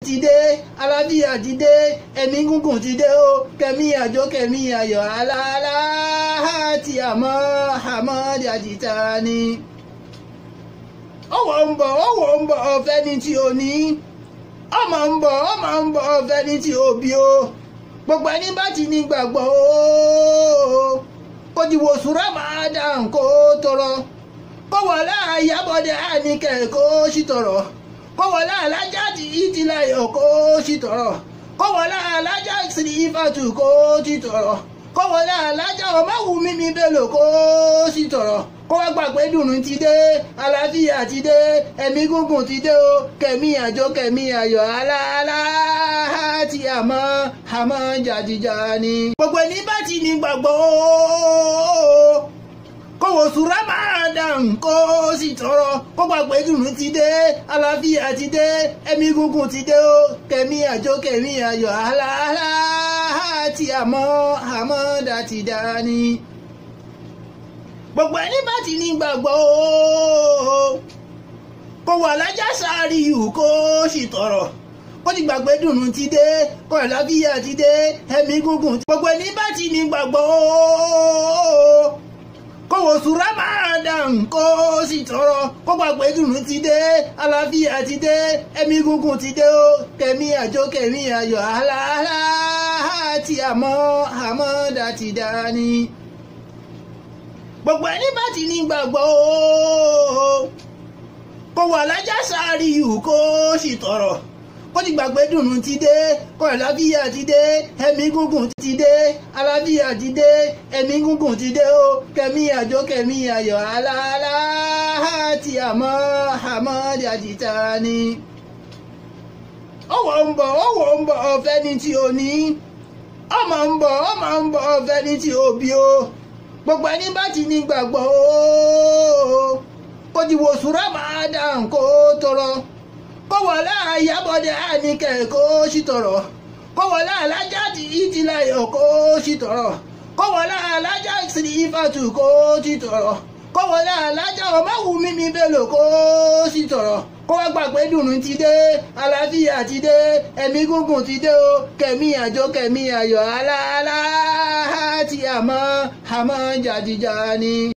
ti dé alábíyà ti dé ẹ̀mí gúngùn ti dé o kẹ̀mí àjò kẹ̀mí ayọ̀ aláàlá tí àmọ́ àmọ́ dàdìta ni. ọwọ́ ń bọ̀ ọwọ́ ń bọ̀ ọ̀fẹ́ ni tí o ní ọmọ ń bọ̀ ọmọ ń bọ̀ ọ̀fẹ́ ni tí o bí o gbogbo ẹni bá ti ní gbàgbọ́ o kò ti wò sùúrà máa dà kó tọrọ kó wọlé àyàbọ̀dé àníkẹ́ kó sì tọrọ kó wọlé alájà tí ìtìláyọ̀ kó sì tọrọ kó wọlé alájà sí ìfàtù kó sì tọrọ kó wọlé alájà ọmọwùmí mi bèlò kó sì tọrọ kó wá gbàgbé dùnú ti dé àlàáfíà ti dé ẹ̀mí gúngùn ti dé o kẹ̀mí àjò kẹ̀mí ayọ̀ aláàlá tí àmọ́ àmọ́ jàdìjà ni. gbogbo ẹni bá ti ní gbàgbọ́ kó wò sùúrà máa dàn kó sì tọrọ kó gbàgbé dùnú ti dé àlàáfíà ti dé ẹ̀mí gúngùn ti dé o kẹ̀mí àjò kẹ̀mí ayọ̀ aláàlá tí àmọ́ àmọ́ dàtìdá ni gbogbo ẹni bá ti ní gbàgbọ́ o kó wà lájà sáré ìhù kó sì tọrọ kó ti gbàgbé dùnú ti dé kó àlàáfíà ti dé ẹ̀mí gúngùn gbogbo ẹni bá ti ní gbàgbọ́ o kó wò sùúrà máa dàn kó sì tọrọ kó gbàgbé dùnú ti dé àlàáfíà ti dé ẹ̀mí gúngùn ti dé o kẹ̀mí àjò kẹ̀mí ayọ̀ àlàálá tí àmọ́ àmọ́ dàtí dání gbogbo ẹni bá ti ní gbàgbọ́ o kó wà lájà sáré ìhù kó sì tọrọ kó ti gbàgbé dùnú ti dé kó àlàáfíà ti dé ẹ̀mí gúngùn ti dé àlàáfíà ti dé ẹ̀mí gúngùn ti dé o kẹ̀mí àjò kẹ̀mí ayọ̀ aláàlá tí àmọ́ àmọ́ dàdìta ni. ọwọ́ ń bọ̀ ọwọ́ ń bọ̀ ọ̀fẹ́ ni tí o ní ọmọ ń bọ̀ ọmọ ń bọ̀ ọ̀fẹ́ ni tí o bí o gbogbo ẹni bá ti ní gbàgbọ́ o kò ti wò sùúrà máa dà kó tọrọ kó wọlé àyàbọ̀dé àníkẹ́ kó sì tọrọ kó wọlé alájà tí ìtìláyọ̀ kó sì tọrọ kó wọlé alájà sí ìfàtù kó sì tọrọ kó wọlé alájà ọmọwùmí mi bèlò kó sì tọrọ kó wá gbàgbé dùnú ti dé àlàáfíà ti dé ẹ̀mí gúngùn ti dé o kẹ̀mí àjò kẹ̀mí ayọ̀ aláàlá tí àmọ́ àmọ́ jàdìjà ni.